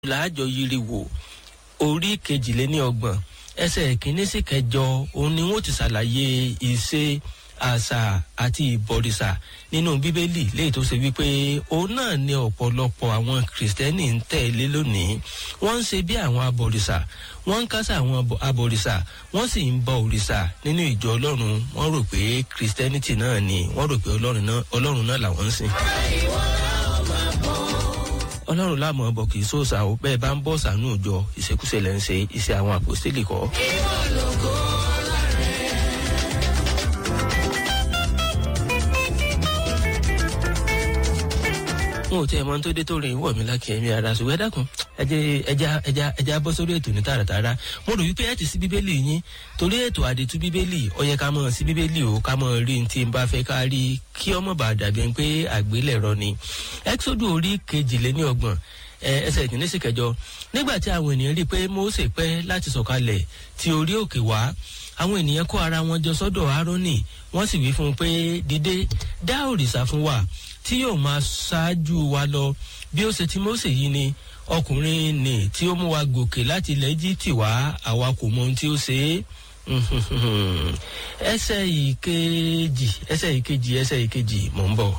làájọ yiri wò orí kejìléníọgbọ̀n ẹsẹ̀ kìíní sí kẹjọ òun ni wọ́n ti ṣàlàyé ìṣe àṣà àti ìbọ̀rìṣà nínú bíbélì léyìí tó ṣe wípé òun náà ní ọ̀pọ̀lọpọ̀ àwọn kìrìsìtẹ́nì ń tẹ̀lé lónìí wọ́n ń ṣe bí àwọn abọ̀rìṣà wọ́n ń kásá àwọn abọ̀rìṣà wọ́n sì ń bọ òrìṣà nínú ìjọ ọlọ́run wọ́n rò pé kìrìsìtẹ́nìtì náà ni wọ́n rò pé ọlọ́run náà làwọn ń sìn ọlọ́run láàmú ọbọ̀ kì í sóòsà ó bẹ́ẹ̀ bá ń bọ̀ sànú òjọ ìṣekúṣe lẹ́ ń ṣe iṣẹ́ àwọn àpòstélì kọ́. n ò tí ẹ mọ tó dé tó rìn wọ̀ mí lákì ẹ̀mí ara ṣùgbọ́n ẹ dákun ẹja ẹja ẹja bọ́ sórí ètò ní tààràtàrà mo rò wípé ẹ ti sí bíbélì yín torí ètò àdètú bíbélì ó yẹ ká mọ̀ sí bíbélì o ká mọ̀ rí ní tí n bá fẹ́ ká rí kí ọmọ bá dàbí ẹni pé àgbélẹ̀rọ ni exodus orí kejìléní ọgbọ̀n ẹsẹ̀ ìkíní sí kẹjọ nígbà tí àwọn ènìyàn rí i pé mose pẹ́ láti sọ̀kalẹ̀ tí orí òkè wá àwọn ènìyàn kó ara wọn jọ sọ́dọ̀ aaroni wọ́n sì wí fún un pé dìde dá òrìṣà fún wa tí yóò máa ṣáájú wa lọ bí ó ṣe ti mose yìí ni ọkùnrin ni tí ó mú wa gòkè láti ilẹ̀ egypt wá àwa kò mọ ohun tí ó ṣe é ẹsẹ̀ ìkejì ẹsẹ̀ ìkejì ẹsẹ̀ ìkejì mò ń bọ̀.